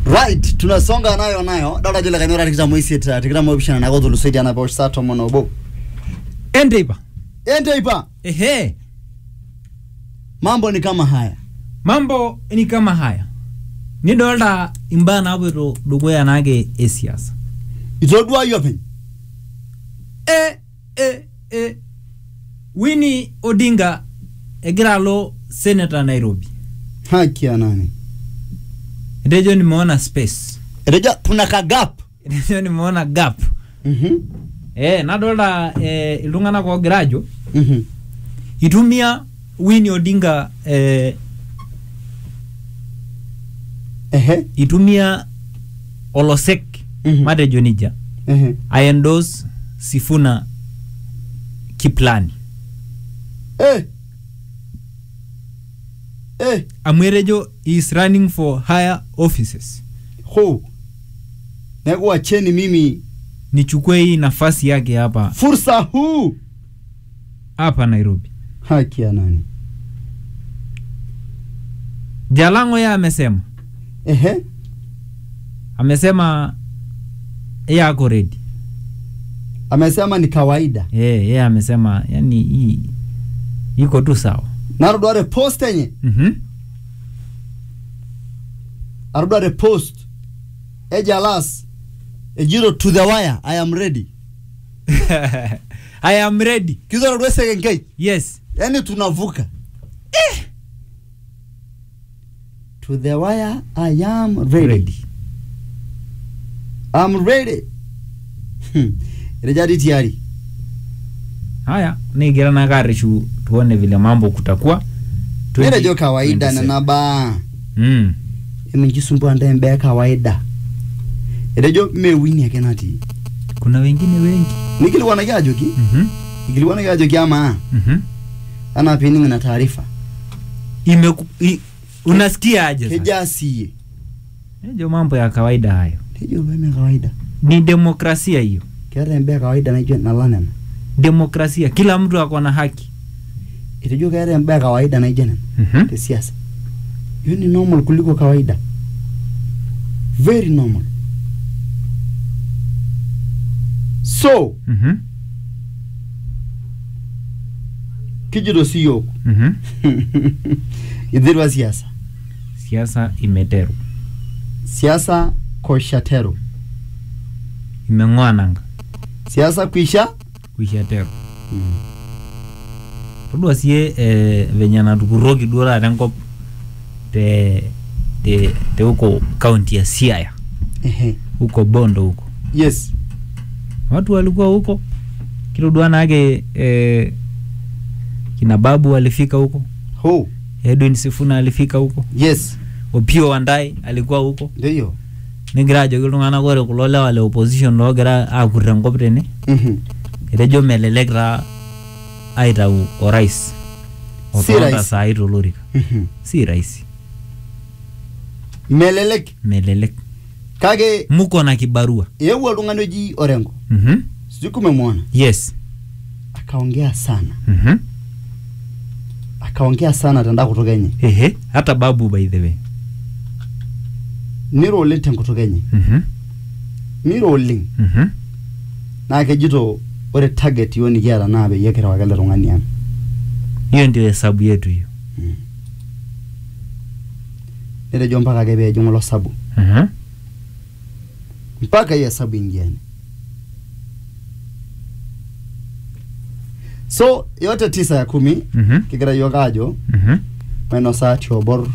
right tunasonga nayo nayo dada jile kanyora tikitam oisiet uh, tikitam opishana nako tulusoitie anaposh saa tomon obo enteipa enteipa ehe mambo ni kama haya mambo ni kama haya nidolta imbaa naapoito dukuya naake esiasa itoduayu openy e, e, e, Winnie Odinga egira alo senator Nairobi haki ya nani etejo nimeona space etejo kuna kagap etejo nimeona gap Mhm, e, nadolta e, iltung'anak oogira ajo mhm. itumia Winnie Odinga e, ehe itumia olosek Mhm. matejo nija ehe aendos Sifuna Kiplani eh eh amu etejo he is running for higher offices ho neeku wacheni mimi nichukue hii nafasi yake hapa fursa huu hapa Nairobi. haki ya nani Jalango yeye amesema ehe amesema yeye ako ready. amesema ni kawaida Yeye yeye amesema yani hii iko tu sawa. narudware post enye Mhm. arudware post ejalas ejiro to the wire i am ready I am ready. kizorudwe sekenkei Yes. yani tunavuka eh. to the wire i am ready, Ready. I'm ready Hmm. rejadi tiari Haya, nigira na karishu tuone vile mambo kutakuwa. nirejo kawaida 2027. nanaba Mm. emijisumbua ndembe kawaida etejo mewini ake natii Kuna wengine wengi. nikilikuwanaki ajoki Mhm. nikilikuwanaki ajoki ama Mhm. anaa pining na taarifa Imeku i, unasikia aje sasa? keja siye Hiyo mambo ya kawaida hayo. tejo peme kawaida Ni demokrasia hiyo. keeta embe kawaida naijo nalanena Demokrasia, kila mtu ako na haki. etejo keeta embe kawaida naijo nena Mhm. tesiasa hiyo ni normal kuliko kawaida very normal so Mhm. kijito siyook Mhm. ithirwa siasa Siasa imeteru. siasa koshatero Imeng'oa nanga. siasa kwisha Kuisha teru. Todua sie eh, venye natukuroki duo taata enkop te te te huko kaunti ya Siaya ehe huko Bondo huko yes watu walikuwa huko kilodua nake eh, kina babu walifika huko ho Edwin Sifuna alifika huko yes Opio Wandai alikuwa huko ndio nigira ajoki iltung'anak ore kulo lewa le opposition loogira aakut enkop tene Mhm. etejo melelek taa aitau orais Si otonta rahisi. saai tolorika Mhm. si rahisi melelek melelek kake muko na kibarua eewuo oltung'ani oji orengo mm-hmm. sijui kumemwona yes akaongea sana mm-hmm. akaongea sana tenda kutuk enye ehe hata babu by the way niro oleng tenkutuk enye mm-hmm. niro oleng Mm-hmm. naa kejito ore target yiok nikiata naa peyie kirewaki ele tung'ani ang hiyo ndio hesabu yetu hiyo netejo mpaka ake peejing ilo sabu mm-hmm. mpaka hiyo hesabu ingiani so yote tisa ya kumi Mm-hmm. kigira yiok aajo Mm-hmm. mainosa tiobor